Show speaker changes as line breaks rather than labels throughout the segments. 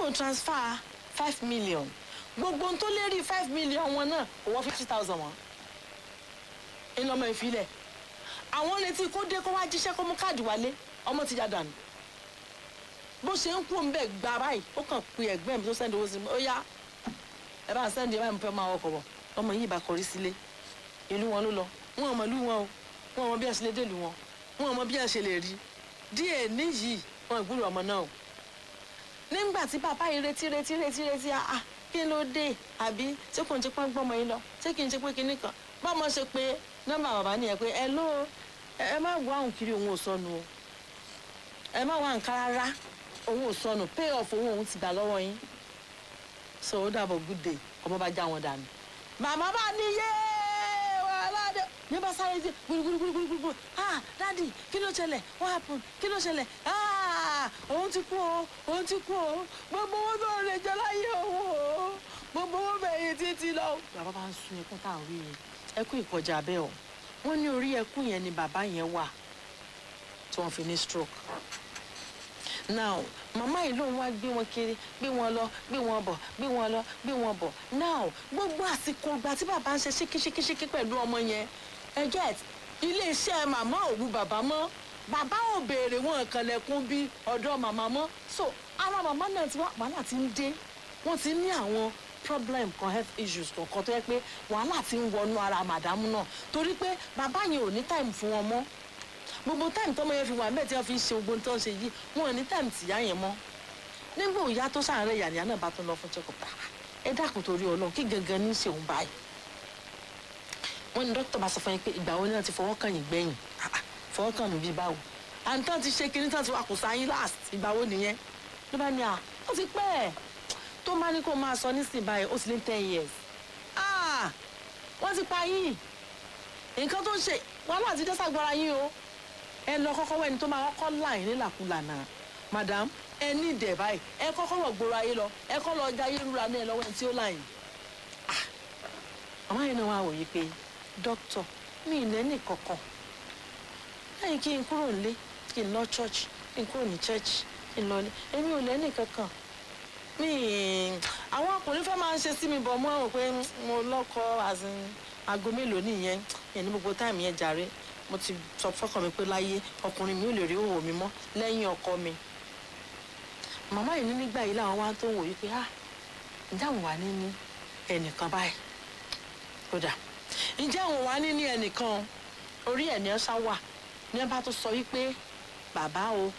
bóun transfer five million gbogbo ohun tó lérí five million wọn náà kò wọ́n fifty thousand wọn iná ọmọ ìfilẹ̀ àwọn retí kó dé kó wá jíṣẹ́ kó mú káàdì wálé ọmọ ti já dànù bó ṣe ń kú òun bẹ́ẹ̀ gba báyìí ó kàn pe ẹ̀gbẹ́ mi tó sẹ́ndì owó sí mi ó yá ẹ bá sẹ́ndì ẹ bá mi fẹ́ máa wọkọ̀ bọ̀ ọmọ yìí bá kọrí sílé ìlú wọn ló lọ wọn ò mọ ìlú wọn o wọn ò mọ bí ẹ ṣe lè dé ìlú wọn wọn ò mọ bí ẹ ṣe lè rí díẹ̀ níyì wọn ìgbúrò ọmọ náà o nígbà tí bàbá yìí retí retí retí retí ah kí ló dé àbí tí kò ń ṣe pé gbọ́mọ yìí lọ tí kì í ṣe pé kinní kan bọ́mọ ṣe pé nọ́mbà bàbá nìyẹn pé ẹ ló ẹ má wá òun kiri òun ò sọnù o ẹ má wá nǹkan rárá òun ò sọnù pay off òun òun ti gbà lọ́wọ́ yín so ó dàbọ̀ good day ọmọ bá já wọn dànù màmá bá ní yé wàhálà dé ní bá sáré dé gbúgbúgbúgbúgbú ah dadi kí ló ṣẹlẹ̀ what happen kí ló ṣẹlẹ̀ ah òun ti kú o òun ti kú o gbogbo owó tó lè jẹ láyé òun o gbogbo owó bẹ̀yìn títí lọ. bàbá bá ń sun ẹkún tá à ń rí yẹn ẹkún ìkọjá bẹ́ẹ̀ o wọ́n ní orí ẹkún yẹn ni bàbá yẹn wà tí wọ́n fi ní stroke now màmá yìí lòun wá gbé wọn kiri gbé wọn lọ gbé wọn bọ̀ gbé wọn lọ gbé wọn bọ̀ now gbogbo àsìkò ìgbà tí bàbá ń ṣe ṣíkíṣíkíṣíkí pẹ̀lú ọmọ yẹn ẹ get iléeṣẹ́ màmá òwú bàbá mọ́ bàbá ò béèrè wọn kànlẹ̀kùn bí ọ̀dọ̀ màmá mọ́ so ara màmá náà ti wá wàhálà ti ń dé wọ́n ti ní àwọn problem kan health issues kọ̀ọ̀kan tó yẹ pé wàhálà ti ń wọnú ara màdámù náà torí pé bàbá yẹn ò ní time fún wọn mọ́ gbogbo táìmù tọmọ yẹn fi wà mẹ́ẹ̀ tí wọ́n fi ń ṣe gbogbo tó ń ṣe yìí wọn ò ní táìmù tìyá yẹn mọ́ nígbà òyà tó sàárẹ̀ yàníyá náà bá tún lọ fún check-up ẹ dákun torí ọlọ́run kí gangan ní í ṣe òun báyìí wọ́n ní dókítà bá sọ fún yín pé ìgbà wo ni wọ́n ti fọwọ́ kàn yín gbẹ̀yìn fọwọ́ kàn mí bíi báwo àǹtán ti ṣe kinní tán ti wà kò sáyín last ìgbà wo nìyẹn ló bá ní à ó ti pẹ́ ẹ̀ tó máa ní kó máa sọ nísìnyí báyìí ó ti lé ten years ah wọ́n ti pa yín nǹkan tó ń ṣe wàhálà ti dé sàgbára yín o ẹ lọ kọ́kọ́ wẹ́ni tó máa kọ́kọ́ láì nílàkulà náà madam ẹ ní ìdẹ̀ báyìí ẹ kọ́kọ́ wọ̀ gbòòrò ayé lọ ẹ kọ́ lọ ja ayé rúra náà lọ́wọ́ ẹni tí ó láyìn. àwọn yẹn náà wá wòye pé dókítà mi ì lẹ́nì kankan lẹ́yìn kí n kúrò nílé kí n lọ church kí n kúrò ní church kí n lọ ní èmi ò lẹ́nì kankan mi àwọn ọkùnrin fẹ́ máa ń ṣe sí mi bọ̀ mọ́ àwọn pé mo lọ́kọ aago mélòó nìyẹn yẹn ní gbogbo táìmù yẹn jàre mo ti sọ fọkàn mi pé láyé ọkùnrin mi ò lè rí òwò mi mọ́ lẹ́yìn ọkọ mi màmá yìí ní nígbà yìí làwọn wá tó ń wò yí pé ah ǹjẹ́ àwọn wà ní ní ẹnìkan báyìí kódà ǹjẹ́ àwọn wà ní ní ẹnìkan orí ẹ̀ ní ọ́sá wà ní ẹ bá tó sọ wípé bàbá o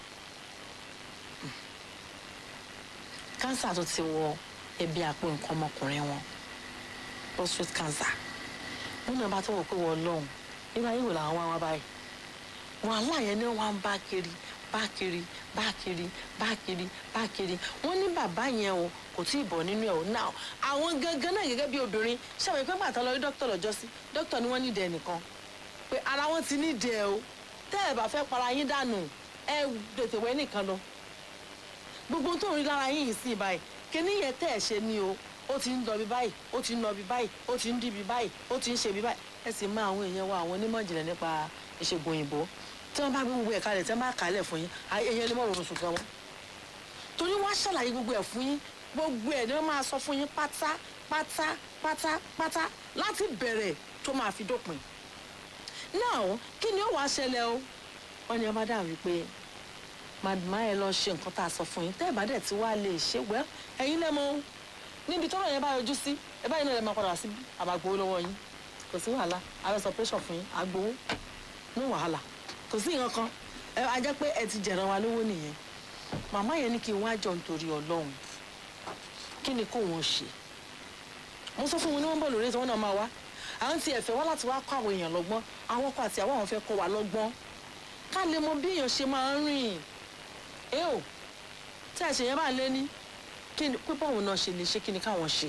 kánsà tó ti wọ ẹbí àpò nǹkan ọmọkùnrin wọn prostate cancer wọn náà bá tó wọ pé wọ́n lọ́hùn nígbà yìí wò làwọn wá wá báyìí wàhálà yẹn ni wọn ń bá kiri bá kiri bá kiri bá kiri bá kiri wọn ní bàbá yẹn o kò tí ì bọ̀ nínú ẹ̀ o náà àwọn gangan náà gẹ́gẹ́ bí obìnrin ṣàwọn ìpínpẹ̀ àtọ́ lọ rí dókítà lọ́jọ́ sí dókítà ni wọ́n nídìí ẹnìkan pé ara wọn ti nídìí ẹ o tẹ́ ẹ bá fẹ́ para yín dànù ẹ tètè wẹ́ nìkan lọ gbogbo tó ń rí lára yín yìí sí báyìí kíní yẹn tẹ́ ẹ ṣe ni o ó ti ń lọ bí báyìí ó ti ń lọ bí báyìí ó ti ń dì bí báyìí ó ti ń ṣe bí báyìí ẹ sì máa àwọn èèyàn wa àwọn onímọ̀ ìjìnlẹ̀ nípa ìṣègùn òyìnbó tí wọ́n bá gbé gbogbo ẹ̀ kalẹ̀ tí wọ́n bá kàálẹ̀ fún yín èèyàn lè mọ̀ rọrùn sùn gan wọn. torí wọ́n á ṣàlàyé gbogbo ẹ̀ fún yín gbogbo ẹ̀ ni wọ́n máa sọ fún yín pátá pátá pátá pátá láti bẹ̀rẹ̀ tó máa fi dópin. náà kí ni ó wàá ṣẹlẹ̀ o wọ́n ní ọba dà wípé màdùmá ẹ lọ ṣe nǹkan tá a sọ fún yín tẹ́ ẹ̀ bá dẹ̀ tí wàá lè ṣe wẹ́ ẹ̀yin lẹ́mọ níbi tọ́rọ̀ yẹn bá yọjú sí ẹ báyìí náà lè máa padà sí àbàgbò lọ́wọ́ yín kò sí wàhálà àrẹsọ operation fún yín àgbowó ní wàhálà kò sí nǹkan kan ẹ a jẹ́ pé ẹ ti jẹ̀ràn wa lówó nìyẹn màmá yẹn ní kí n wá jọ nítorí ọlọ́run kí ni kò wọ́n ṣe mo sọ fún wọn ní wọ́n bọ̀ lórí ètò wọn náà máa wá àwọn ti ẹ̀fẹ̀ wá láti wá kọ́ àwọn èèyàn lọ́gbọ́n àwọn ọkọ àti àwọn àwọn fẹ́ kọ́ wa lọ́gbọ́n ká lè mọ bí èèyàn ṣe máa ń rìn ẹ ò tí àṣẹ yẹn bá lé ní kí ni pípọ̀ òun náà ṣe lè ṣe kí ni káwọn ṣe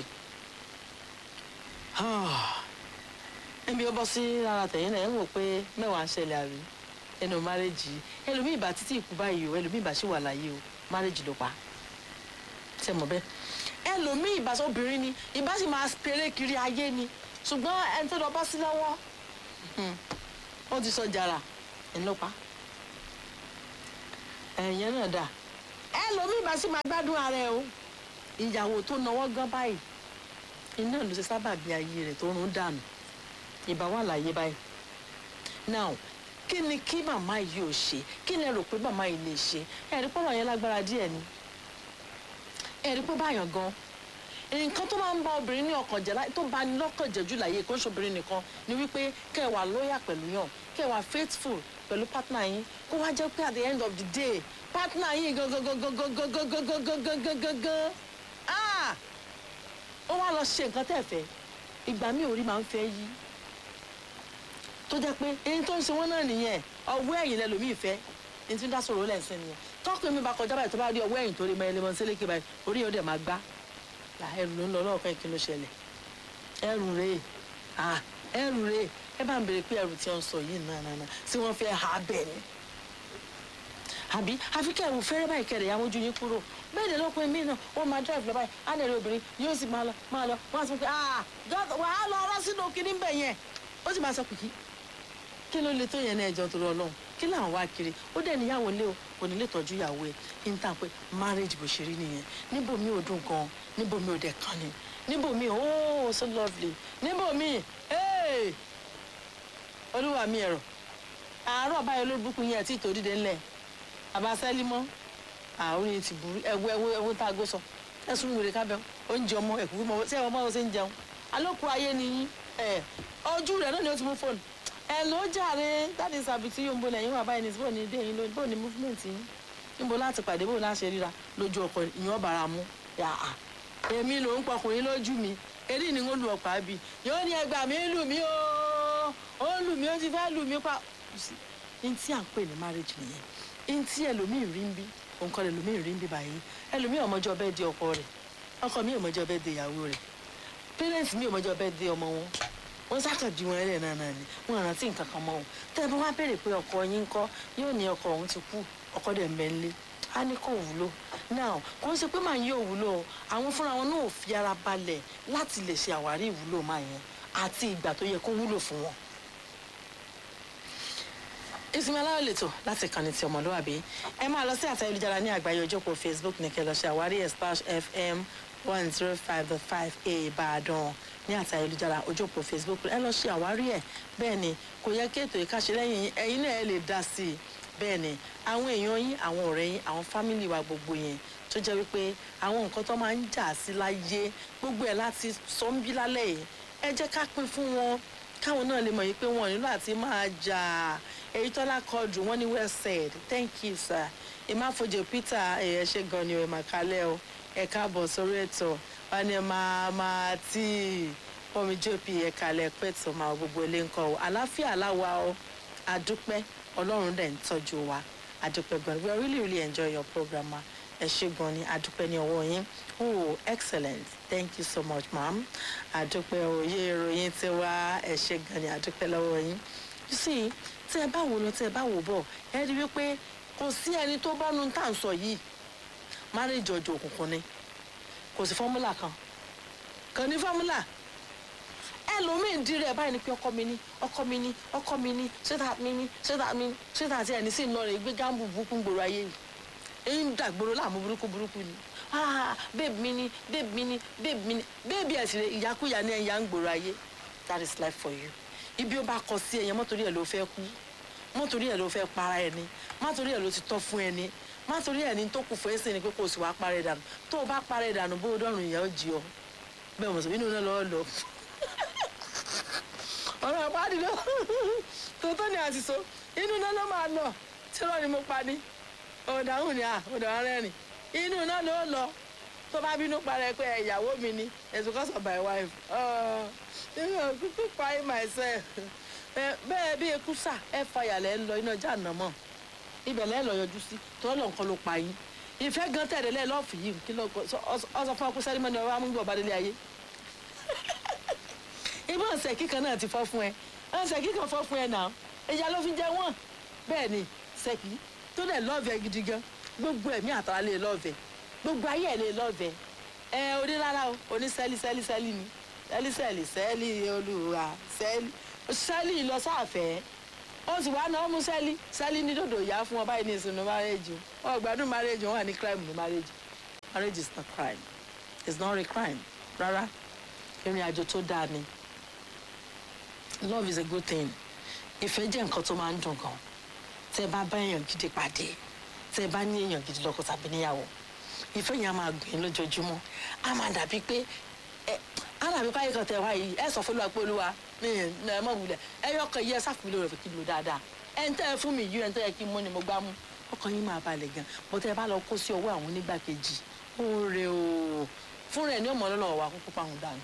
ẹbí ó bọ́ sí ara tẹ̀yìn náà ẹ̀ ń wò pé mẹ́wàá ń ṣẹlẹ̀ àrí ẹnu márẹ́jì ẹlòmíì bá títí ìkú báyìí o ẹlòmíì bá ṣì wà láyé o márẹ́jì ló pa ṣe mọ̀ bẹ́ẹ̀ ẹlòmíì bá sọ obìnrin ni ìbá sì máa péré kiri ayé ni ṣùgbọ́n ẹni tó lọ bọ́ sí lọ́wọ́ ó ti sọ jàrà ẹni ló pa ẹ̀yẹn náà dà ẹlòmíì bá sì máa gbádùn ara ẹ o ìyàwó tó náwó gan báyìí iná ló ṣe sábà bí ayé rẹ̀ tó rún dànù ìbá wà láyé báyìí now kí ni kí màmá yìí ò ṣe kí ni ẹ rò pé màmá yìí lè ṣe ẹ̀rí pọ́nrọ̀ yẹn lágbára díẹ̀ ni ẹ̀rí pọ́ báyàn gan nǹkan tó máa ń bá obìnrin ní ọkàn jẹ́ tó bá ní lọ́kàn jẹ́ jù láyé kó ń ṣobìnrin nìkan ni wípé kẹ́ ẹ wà lóyà pẹ̀lú yàn kẹ́ ẹ wà faithful pẹ̀lú partner yín kó wá jẹ́ pé at the end of the day partner yín gangan ah ó wá lọ ṣe nǹkan tẹ́ fẹ́ ìgbà mi ò rí máa ń fẹ́ yí tó jẹ́ pé eyín tó ń ṣe wọ́n náà nìyẹn ọwọ́ ẹ̀yìn lẹ́lòmíì fẹ́ ní tí ń dá sọ̀rọ̀ lẹ́sìn nìyẹn tọ́kùnrin mi bá kọjá báyìí tó bá rí ọwọ́ ẹ̀yìn tó rí mọ́ ẹlẹ́mọ̀ sílẹ̀kì báyìí orí yóò dẹ̀ máa gbá là ẹrù ló ń lọ lọ́ọ̀kan kí ló ṣẹlẹ̀ ẹrù rèé à ẹrù rèé ẹ bá ń béèrè pé ẹrù tí wọ́n sọ yìí náà náà tí wọ́n fẹ́ ha bẹ̀ ni àbí àfikẹ́ ẹ̀rù fẹ́rẹ́ báyìí kẹrẹ̀ yà mójú yín kúrò bẹ́ẹ̀ ni lọ́kùnrin mi náà ó máa drive lọ báyìí á lè rí obìnrin yóò sì máa lọ máa lọ wọ́n á sọ pé ah wàá lọ ọ̀rọ̀ sínú kinní bẹ̀ yẹn ó sì máa sọ pé kí kí ló le tó yẹn ní ẹjọ́ torí Ọlọ́run kí làwọn wá kiri ó dẹ̀ níyàwó lé o kò ní lè tọ́jú ìyàwó ẹ̀ ní ta pé marriage bó ṣe rí nìyẹn níbo mi ò dùn gan níbo mi ò dẹ̀ kàn ní níbo mi oh so lovely níbo mi hey olúwa mi ẹ̀rọ àárọ̀ báyọ̀ ló bùkún yẹn tí tòrí dé ńlẹ̀ àbáṣẹ́lí mọ́ àwọn yìí ti burú ẹ̀wọ́ ẹ̀wọ́ ẹ̀wọ́ tá a gbó sọ ẹ̀sùn wèrè kábẹ́ oúnjẹ ọmọ ẹ̀kú fún ọmọ sí ẹ̀wọ̀n báwo ṣe ń jẹun alókùn ayé ni yín ẹ̀ ojú rẹ̀ náà ni ó ti mú fóònù ẹ ló jàre dáàdi sàbìtì yóò ń bo lẹ́yìn wà báyìí ní bó ní dé yín lónìí bó ní movement yín níbo láti pàdé bó láṣẹ ríra lójú ọkọ ìyàn bàrà mú yàà èmi ló ń pọkùnrin lójú mi eré ni ó lu ọ̀pá bì yóò ní ẹgbà mi lù mí o ó lù mí ó ti fẹ́ lù mí pa n tí à ń pè ní marriage nìyẹn n tí ẹlòmíì rí ń bí nǹkan ẹlòmíì rí ń bí báyìí ẹlòmíì ọmọjọ bẹ́ẹ̀ di ọkọ rẹ̀ ọkọ mi ọmọjọ bẹ́ẹ̀ di ìyàwó rẹ̀ parents mi ọmọjọ bẹ́ẹ̀ di ọmọ wọn wọn ṣàkàjú wọn ẹlẹ náà náà ni wọn rántí nǹkan kan mọ́ o tẹ́ ẹ bá wá béèrè pé ọkọ yín ń kọ́ yóò ní ọkọ òun ti kú ọkọ dẹ̀ ń bẹ ńlé á ní kò wúlò náà kò ń ṣe pé màá yóò wúlò o àwọn fúnra wọn náà ò fi ara balẹ̀ láti lè ṣe àwárí ìwúlò máa yẹn àti ìgbà tó yẹ kó wúlò fún wọn. ìsinmi aláwọ̀ lètò láti kàn ní ti ọmọlúwàbí ẹ máa lọ sí àtẹ ayélujára ní àgbáyé ojókòó facebook ní kẹ́ lọ ṣe àwárí ẹ̀ slash fm one zero five dot five a ìbàdàn ní àti ayélujára ojókòó facebook ẹ lọ ṣe àwárí ẹ bẹ́ẹ̀ ni kò yẹ kí ètò ìkáṣe lẹ́yìn ẹ̀yin náà ẹ lè dá sí i bẹ́ẹ̀ ni àwọn èèyàn yín àwọn ọ̀rẹ́ yín àwọn fámìlì wa gbogbo yẹn tó jẹ́ wípé àwọn nǹkan tó máa ń jà sí láyé gbogbo ẹ̀ láti sọ ń bí lálẹ́ yìí ẹ jẹ́ ká pín fún wọn káwọn náà lè mọ̀ yìí pé wọn nílò àti máa jà èyí tọ́lá kọjú wọn ní well said thank you sir ìmáfojì peter ẹ̀ ṣe gan ni ẹ̀ màkálẹ́ o ẹ káàbọ̀ sórí ètò wọn ni máa máa tí omi jópi ẹ̀ka lẹ́pẹ́ tó máa gbogbo ilé ń kọ́ ọ àláfíà aláwa ọ adúpẹ́ ọlọ́run dẹ̀ ń tọ́jú wa adúpẹ́ gan we really really enjoy your program ma ẹ ṣe gan ni adúpẹ́ ní ọwọ́ yín oh excellent thank you so much ma'am adúpẹ́ òye ìròyìn ti wá ẹ ṣe gan ni adúpẹ́ lọ́wọ́ yín you see tí ẹ bá wò lọ tí ẹ bá wò bọ̀ ẹ rí wípé kò sí ẹni tó bá nu tá à ń sọ yìí marriage ọjọ́ òkùnkùn ni kò sí fọ́múlà kan kàn ní fọ́múlà ẹlòmíín di rẹ̀ báyìí ni pé ọkọ mi ní ọkọ mi ní ọkọ mi ní ṣéta mi ní ṣéta mi ní ṣéta àti ẹni sì ń lọ rẹ̀ gbé gáàmù burúkú gbòòrò ayé yìí èyí ń dàgbòrò láàmú burúkú burúkú ni ah babe mi ní babe mi ní babe mi ní babe ẹ̀sìn rẹ̀ ìyákúyà ní ẹ̀yà ń gbòòrò ayé that is life for you ibi ó bá kọ sí ẹ̀yẹ mọ́tòrí ẹ̀ ló fẹ́ kú mọ́tòrí ẹ̀ ló fẹ́ para ẹni mọ́tòrí ẹ̀ ló ti tọ́ fún ẹni má torí ẹni tó kù fún ẹsẹ̀ ni pé kò sì wá parẹ́ dànù tó o bá parẹ́ dànù bó o dọ̀rùn ìyá ó jí ọ bẹ́ẹ̀ mọ̀ sọ inú náà lọ́ọ́ lọ. ọ̀rọ̀ àpáàdì lọ tòótọ́ ni àṣìṣe inú náà ló máa lọ tí lọ́ọ̀ ni mo pa ní ọ̀dàhùn ni ọ̀dà rẹ́rìn inú náà ló lọ tó bá bínú parẹ́ pé ìyàwó mi ni it's because of my wife kúkú pa myself bẹ́ẹ̀ bí ekú sà ẹ fàyàlẹ́ ń lọ iná jà nà mọ́ ibẹ̀ lẹ́ẹ̀ lọ yọjú sí tọ́lọ̀ nǹkan ló pa yín ìfẹ́ gan tẹ̀lé lẹ́ẹ̀ lọ́ọ̀fù yìí kí ló ọsọ fún ọkùnrin sẹ́rímọ́ni ọba amúgbò ọba délé ayé ibà ọ̀sẹ̀ kíkan náà ti fọ́ fún ẹ ọ̀sẹ̀ kíkan fọ́ fún ẹ náà ìyá ló fi jẹ wọ́n bẹ́ẹ̀ ni sẹ́kì tó dẹ̀ lọ́ọ̀fẹ́ gidi gan gbogbo ẹ̀mí àtàrà lè lọ́ọ̀fẹ́ gbogbo ayé ẹ̀ lè lọ́ọ̀fẹ́ ẹ oní rárá o oní sẹ́lí sẹ́lí sẹ́lí ni sẹ́lí sẹ́lí sẹ́lí olùwà sẹ́lí sẹ́lí lọ sáàfẹ́ ó sì wá náà mú sẹ́lí sẹ́lí ní dòdò ìyá fún wọn báyìí ní ìsinmi márẹ́jì wọn gbádùn márẹ́jì wọn wà ní crime ní márẹ́jì marriage is not crime it's not a crime rárá ìrìn àjò tó dáa ni love is a good thing ìfẹ́ jẹ́ nǹkan tó máa ń dùn gan tẹ́ ẹ bá bá èèyàn gidi pàdé tẹ́ ẹ bá ní èèyàn gidi lọ́kọ tàbí níyàwó ìfẹ́ yẹn á máa gbìn lójoojúmọ́ á máa dàbí pé ẹ á dàbí pé ayé kan tẹ̀ wá yìí ẹ sọ fún olúwa pé olúwa mi ẹ mọ̀ wulẹ̀ ẹ yọ ọkàn yìí ẹ sáfù mi lórí rẹ̀ kí n lò dáadáa ẹ ń tẹ́ ẹ fún mi yìí ẹ ń tẹ́ ẹ kí n mú ni mo gbá mú ọkàn yín máa balẹ̀ gan bó tẹ́ ẹ bá lọ kó sí ọwọ́ àwọn onígbàkejì ó rè o fún rẹ̀ ní ọmọ ọlọ́lọ́ wa kúkú pa òun dànù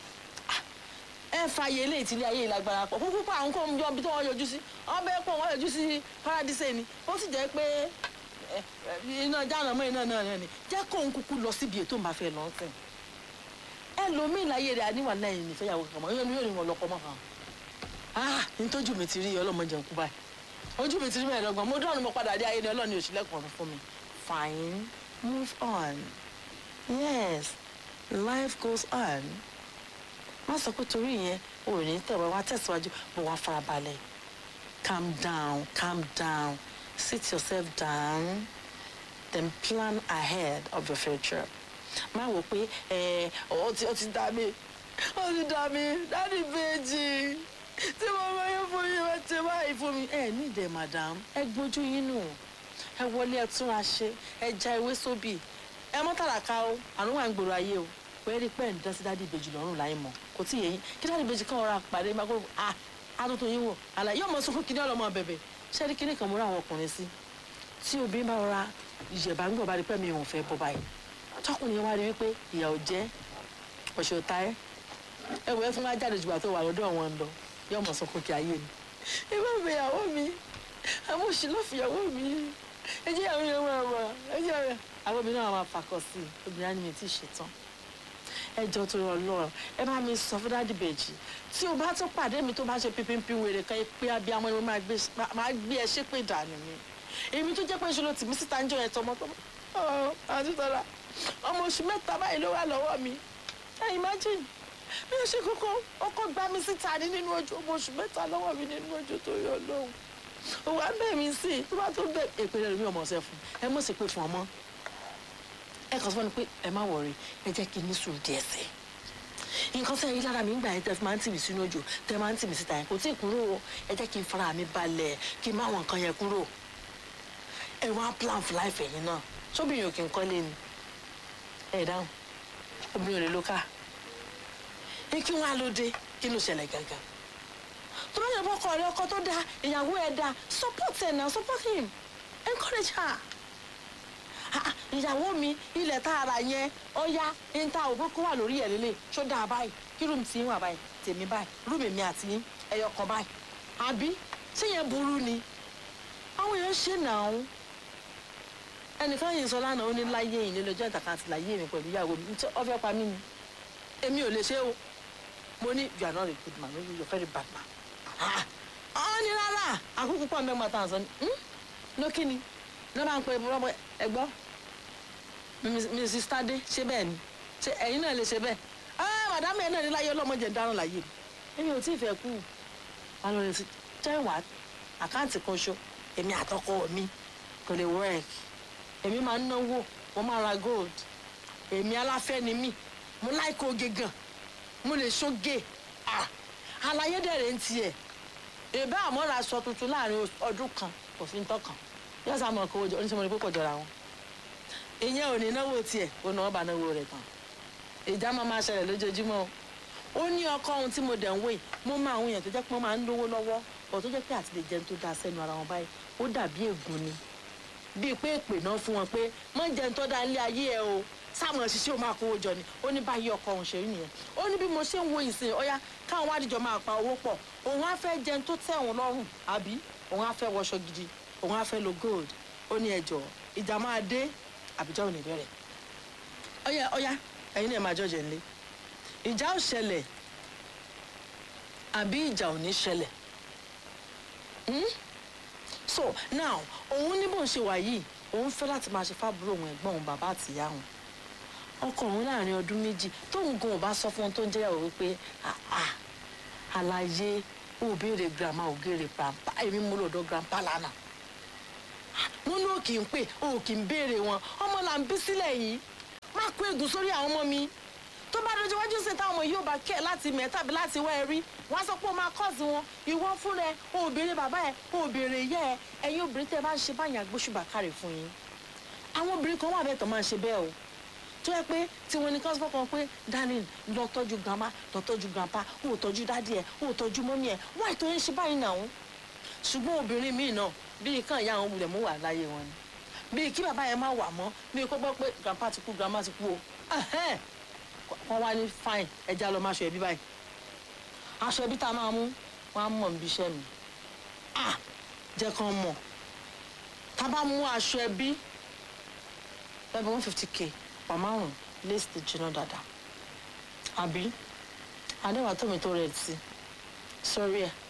ẹ fààyè ilé ìtìlẹ̀ ayé ìlágbára pọ̀ kúkú pa àwọn kó ń jọ ibi tí wọ́n yọjú sí wọ́n bẹ́ẹ̀ pọ̀ wọ́n yọjú sí paradise ni ó sì jẹ́ pé ẹ, ẹ, iná jáàna mọ́ iná náà ni jẹ́ kó ń kúkú lọ síbi ètò ìbáfẹ́ lọ sìn ẹlòmíì láyé rẹ̀ àníwà lẹ́yìn nífẹ̀yàwó kankan mọ́ yóò ní yóò ní wọn lọ́kọ́ mọ́ kan ah nítọ́jú mi ti rí ọlọ́mọdé ń kú báyìí ojú mi ti rí mẹ́ẹ̀ẹ́dọ́gbọ̀n mo dọ́rùn mo padà dé ayé ni ọlọ́ni òṣìlẹ̀kùn ọ̀run fún mi fine move on yes life goes on má sọ pé torí yẹn o ò ní tẹ̀wé wá tẹ̀síwájú bó wá farabalẹ̀ calm down calm down sit yourself down then plan ahead of your future má wò pé ẹ ọ ti ọ ti dá mi ọ ti dá mi dáàdi bèjì tí mo bá yẹ fún yín wọ́n ti báyìí fún mi ẹ ní ìdẹ madam ẹ gbójú yín nù ẹ wọlé ẹ tún wa ṣe ẹ já ewé sóbì ẹ mọ́ tàràkà o àrùn wà ń gbòòrò ayé o pẹ́ẹ́rì pẹ́ẹ́ ń dán sí dáàdi ìbejì lọ́rùn láì mọ̀ kò tí ì yẹ yín kí dáàdi ìbejì kan ọ̀rọ̀ àpàdé máa gbọ́dọ̀ à àtúntò yín wò àlàyé yóò mọ sunkún kíní ọlọmọ bẹ̀bẹ̀ ṣẹ́ẹ́rì kíní kan mo rà àwọn ọkùnrin sí tí obìnrin bá rọra ìjẹ̀bá ń gbọ̀ bá rí pẹ́ mi ò fẹ́ bọ́ báyìí tọkùnrin yẹn wá rí wípé ìyà ò jẹ́ ọ̀ṣẹ̀ ò ta ẹ́ ẹ wọ ẹ fún wa jáde jùlọ tó wà lọ́dọ̀ wọn lọ yóò mọ̀ sunkún kí ayé ni ẹ bá bẹ ìyàwó mi àwọn òṣì ló fi ìyàwó mi ẹ jẹ́ ìyàwó yẹn máa wà ẹ jẹ́ ìyàwó àwọn obìnrin náà máa fàkọ sí i obìnrin á ní mi tí ì ṣetán ẹ jọ tó rọ lọ ẹ bá mi sọ fún dáàdì bèjì tí o bá tún pàdé mi tó bá ṣe pínpín wèrè kan pé abiyamọ ni mo máa gbé máa gbé ẹ ṣépè dànù mi èmi tó jẹ́ pé ṣe ló tì mí síta ń jọ ẹ̀ tọmọtọmọ ọ àti tọ́lá ọmọ oṣù mẹ́ta báyìí ló wà lọ́wọ́ mi ẹ imagine mi ò ṣe kókó ọkọ gbá mi síta ní nínú ojú ọmọ oṣù mẹ́ta lọ́wọ́ mi nínú ojú tó yọ lóhùn òwò abẹ́ mi sí tó bá tó bẹ̀ èpè rẹ̀ mi ò mọ̀ ṣe fún ẹ mọ̀ sí pé fún ọmọ ẹ kàn sọ fún mi pé ẹ má wọrí ẹ jẹ́ kí n ní sùúrù díẹ̀ sí i nǹkan sẹ́yìn yìí lára mi ń gbà yẹn tẹ́ fi máa ń tì mí sínú òjò tẹ́ máa ń tì mí síta yẹn kò tí ì kúrò o ẹ jẹ́ kí n fara mi balẹ̀ kí n má wọn nǹkan yẹn kúrò ẹ wá plan for life ẹ̀yin náà sóbìnrin ò kí n kọ́lé ni ẹ dáhùn obìnrin ò lè lo káà ní kí wọ́n á ló dé kí ló ṣẹlẹ̀ gangan tó bá yẹ bọ́kọ rẹ ọkọ tó dáa ìyàwó ẹ dáa support ẹ náà support him encourage her Ah, ìyàwó mi ilẹ̀ tá a rà yẹn ọ̀ya ń ta òbí kó wà lórí ẹ̀ lélẹ̀ ṣó dáa báyìí kí rúùmù tí ń wà báyìí tèmi báyìí rúùmù mi àti yín ẹyọ kan báyìí àbí ṣé yẹn burú ni àwọn èèyàn ṣe nàá ẹnìkan yìí sọ lánàá ó ní láyé yìí nílò ọjọ́ ìtàkà àti láyé mi pẹ̀lú ìyàwó mi tí ọ fẹ́ pa mí ni èmi ò lè ṣe o mo ní you are not a good man maybe you are very bad man ah ọ ní rárá àkókò pọ̀ mẹ́gbàá tá à ń sọ ni lókè ni ní bá ń pe rọ́bọ ẹgbọ́ mrs tade ṣé bẹ́ẹ̀ ni ṣé ẹ̀yin náà lè ṣe bẹ́ẹ̀ ah madam ẹ̀ náà ní láyé ọlọ́mọdé ń dáràn láyé mi èmi ò tí ì fẹ́ kú wọn lọ rẹ sí tẹ́wàá àkáǹtì kan ṣo èmi àtọkọ mi kò lè work èmi máa ń náwó mo máa ra gold èmi aláfẹ́ ni mí mo láìkó oge gan mo lè ṣoge ah àlàyé dẹ̀rẹ̀ ń tiẹ̀ èbá àmọ́ra aṣọ tuntun láàrin ọdún kan kò fi ń tọkàn yóò sá mọ̀ kó o jọ oníṣẹ́ mo ní pé kò jọra wọn ìyẹn ò ní náwó tiẹ̀ ó náwó bá náwó rẹ̀ tán ìjà máa máa ṣẹlẹ̀ lójoojúmọ́ o ó ní ọkọ ohun tí mo dẹ̀ ń wé mo máa àwọn èèyàn tó jẹ́ pé wọ́n máa ń lówó lọ́wọ́ ọ̀ tó jẹ́ pé àti lè jẹun tó dáa sẹ́nu ara wọn báyìí ó dàbí ègún ni bíi pé èpè náà fún wọn pé mọ́ jẹun tó dáa nílé ayé ẹ o sáwọn òṣìṣẹ́ ò máa kówó jọ ni ó ní báyìí ọkọ òun ṣe rí nìyẹn ó ní bí mo ṣe ń wo ìsìn ọ̀yá káwọn wádìjọ máa pa owó pọ̀ òun á fẹ́ jẹun tó tẹ́ òun lọ́rùn àbí òun á fẹ́ wọṣọ gidi òun á fẹ́ lo gold ó ní ẹjọ́ ìjà máa dé àbíjọ́ ò ní bẹ̀rẹ̀ ọ̀yá ọ̀yá ẹ̀yin náà máa jọ̀jẹ̀ ńlẹ̀ ìjà ò ṣẹlẹ̀ àbí ìjà ò ní ṣẹlẹ̀ Hmm? so now òun ní bó ń ṣe wà yìí òun fẹ́ láti máa ṣe fábúrò òun ẹ̀gbọ́n òun bàbá àtìyá òun ọkọ òun láàrin ọdún méjì tóun gan ò bá sọ fún un tó ń jẹ́yàwó wípé "Ah, ah, àlàyé ò béèrè grandma ò béèrè grandpa èmi mú lọ́dọ̀ grandpa lánàá wọn ní òkì ń pè òkì ń béèrè wọn ọmọ là ń bí sílẹ̀ yìí má kó ègún sórí àwọn ọmọ mi tó bá dojú wájú sí táwọn ọmọ yóò bá kẹ́ láti mẹ́ tàbí láti wá ẹ rí wọ́n á sọ pé ó máa kọ́ọ̀sì wọn ìwọ fún rẹ o ò béèrè bàbá ẹ o ò béèrè ìyá ẹ ẹ̀yin obìnrin tẹ́ ẹ bá ń ṣe báyìí àgbóṣùbà kárẹ̀ fún yín àwọn obìnrin kan wà bẹ́ẹ̀ tó máa ń ṣe bẹ́ẹ̀ o tó yẹ pé tiwọn ní kọ́sìpọ̀ kan pé darling lọ tọ́jú grandma lọ tọ́jú grandpa o ò tọ́jú dádì ẹ o ò tọ́jú mọ́mí ẹ wọ́n àìtọ́ yẹn ṣe báyìí náà ṣùgbọ́n obìnrin míì náà bíi kàn ìyá àwọn wulẹ̀ mú wà láyé wọn ni bíi kí bàbá yẹn má wà mọ́ bíi kó gbọ́ pé grandpa ti kú grandma ti kú o ẹ̀hẹ́n. wọ́n wá ní fine ẹja lọ máa ṣọ ẹbí báyìí aṣọ ẹbí tá a máa mú wọ́n á mọ̀ níbi iṣẹ́ mi ah jẹ́ kán mọ̀ tá a bá mú aṣọ ẹbí bẹ́ẹ̀ bí one fifty k pa márùn lace ti jiná dáadáa àbí adéwà tómi tó rẹ̀ sí sórí ẹ̀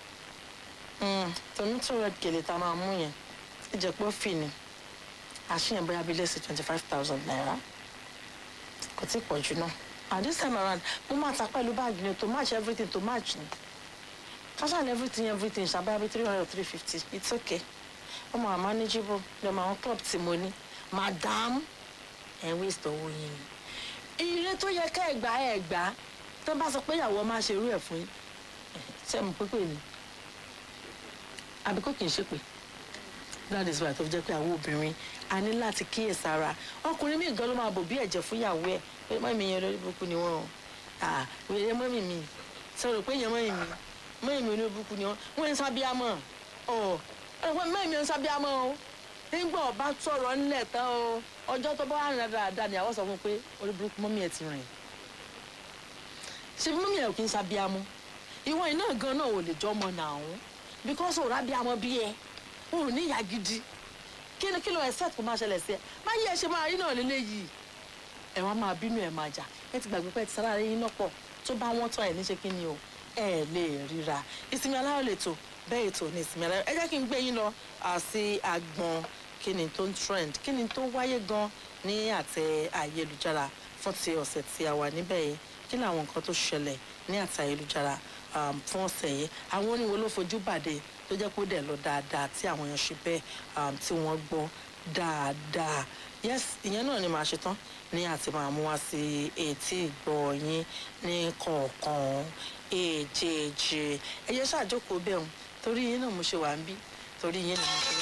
tómi tó rẹ̀ gèlè tá a máa mú yẹn ìjẹ̀pọ̀ fì ni àṣìyàn bóyá bíi lace twenty five thousand naira kò tí ì pọ̀ jù náà and this time around mo máa ta pẹ̀lú báàgì ni to match everything to match ni casual everything everything ṣàbáyà bíi three hundred three fifty it's okay ọmọ àmọ́ manageable lọ́mọ àwọn club tí mo ní madam ẹ̀ waste owó yín ni ire tó yẹ ká ẹ gbà ẹ gbà tó bá sọ pé ìyàwó máa ṣe irú ẹ̀ fún yín ṣe mo pépè ni àbí kò kì í ṣépè that is why tó fi jẹ́ pé àwọn obìnrin a ní láti kíyèsára ọkùnrin míì gan ló máa bò bí ẹ̀jẹ̀ fún ìyàwó ẹ̀ pé mọ́mí yẹn lórí burúkú ni wọ́n ah wèrè mọ́mí mi sọ̀rọ̀ pé yẹn mọ́mí mi mọ́mí mi olórí burúkú ni wọ́n wọ́n ń sábíàmọ́ ọ̀ ẹ̀ wọ́n mọ́mí mi ń sábíàmọ́ o nígbà ọba sọ̀rọ̀ ńlẹ̀ tán o ọjọ́ tó bá wà rìn dáadáa ni àwọn sọ fún un pé orí burúkú mọ́mí ẹ̀ ti rìn ṣe mọ́mí ẹ̀ kì í sábíàmọ́ ìwọ iná gan náà ò lè jọ ọmọ náà ọ̀hún because òun rábíàmọ́ bí ẹ o ò ní ìyá gidi kí ni kí ló expect kó máa ṣẹlẹ̀ sí ẹ má yí ẹ ṣe máa rí náà lélẹ́yìí ẹ wá máa bínú ẹ máa jà ẹ ti gbàgbé pé ẹ ti sára yín náà pọ̀ tó bá wọ́n tán ẹ níṣe kí ni o ẹ lè ríra ìsinmi aláyọ̀ lè tò bẹ́ẹ̀ ètò ní ìsinmi aláyọ̀ ẹ jẹ́ kí n gbé yín lọ sí agbọn kí ni tó ń trend kí ni tó wáyé gan ní àtẹ ayélujára fún ti ọ̀sẹ̀ tí a wà níbẹ̀ yìí kí ni àwọn nǹkan tó ṣẹlẹ̀ ní àtẹ ayélujára fún ọ̀sẹ̀ yìí àwọn oníwo ló fojú bàdé tó jẹ́ kó dẹ̀ lọ dáadáa tí àwọn èèyàn ṣe bẹ́ẹ̀ tí wọ́n gbọ́ dáadáa yes ìyẹn náà ni màá ṣe tán ní àti máa mú wá sí etí ìgbọ́ yín ní kọ̀ọ̀kan èjèèjì ẹ̀yẹ ṣáàjókòó bẹ́ẹ̀ torí yín náà mo ṣe wà ń bí torí yín ni mo ṣe wá.